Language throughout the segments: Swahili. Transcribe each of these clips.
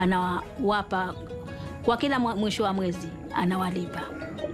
anawapa kwa kila mwa- mwisho wa mwezi anawalipa.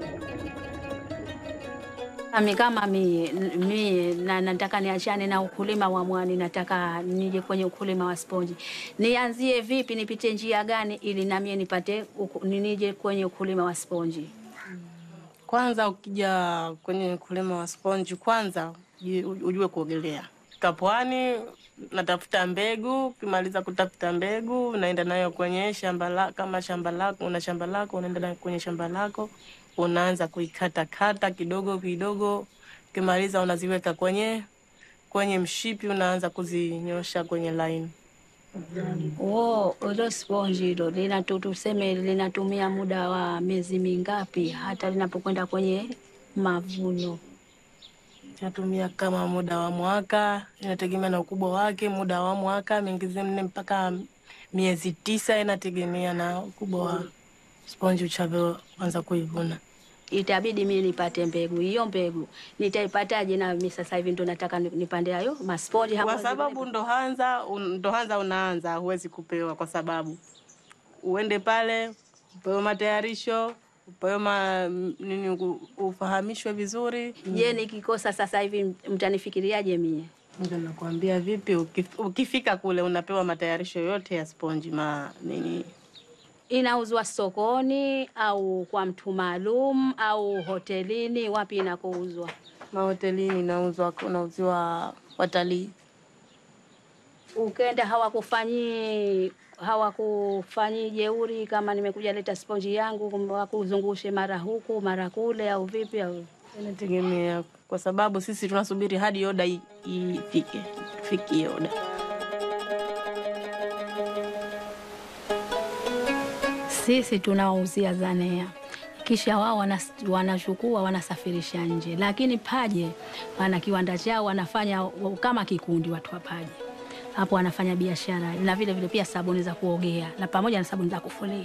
Ami kama mie, mie na, nataka niachane na ukulima wa mwani, nataka nije kwenye ukulima wa sponji. Nianzie vipi? Nipite njia gani ili namie nipate uku- nije kwenye ukulima wa sponji? Kwanza ukija kwenye ukulima wa sponji, kwanza uji- ujue kuogelea. Fika pwani, natafuta mbegu. Ukimaliza kutafuta mbegu, unaenda nayo kwenye shamba la, kama shamba lako una shamba lako, unaenda nayo kwenye shamba lako, unaanza kuikatakata kidogo kidogo. Ukimaliza unaziweka kwenye kwenye mshipi, unaanza kuzinyosha kwenye line. Oh, ilo sponji hilo linatu, tuseme linatumia muda wa miezi mingapi hata linapokwenda kwenye mavuno? Natumia kama muda wa mwaka, inategemea na ukubwa wake. Muda wa mwaka miezi nne mpaka miezi tisa, inategemea na ukubwa wa sponji uchavyoanza kuivuna. Itabidi mimi nipate mbegu. Hiyo mbegu nitaipataje? Na mimi sasa hivi ndo nataka ni- nipande hayo masponji hapo. Kwa sababu ndo hanza un- ndo hanza unaanza, huwezi kupewa, kwa sababu uende pale upewe matayarisho, upewe ma, nini, u- ufahamishwe vizuri. Je, nikikosa sasa hivi mtanifikiriaje mie? Ndio nakwambia vipi, ukif- ukifika kule unapewa matayarisho yote ya sponji ma nini Inauzwa sokoni au kwa mtu maalum au hotelini? Wapi inakouzwa? mahotelini inauzwa, unauziwa watalii. Ukenda hawakufanyi hawakufanyi jeuri, kama nimekuja leta sponji yangu, wakuzungushe mara huku mara kule, au vipi? Au Inategemea, kwa sababu sisi tunasubiri hadi oda i- ifike, fikie oda. sisi tunawauzia Zanea, kisha wao wanas- wanachukua wanasafirisha nje, lakini Paje wana kiwanda chao, wanafanya wa- kama kikundi, watu wa Paje hapo wanafanya biashara na vile vile pia sabuni za kuogea na pamoja na sabuni za kufulia.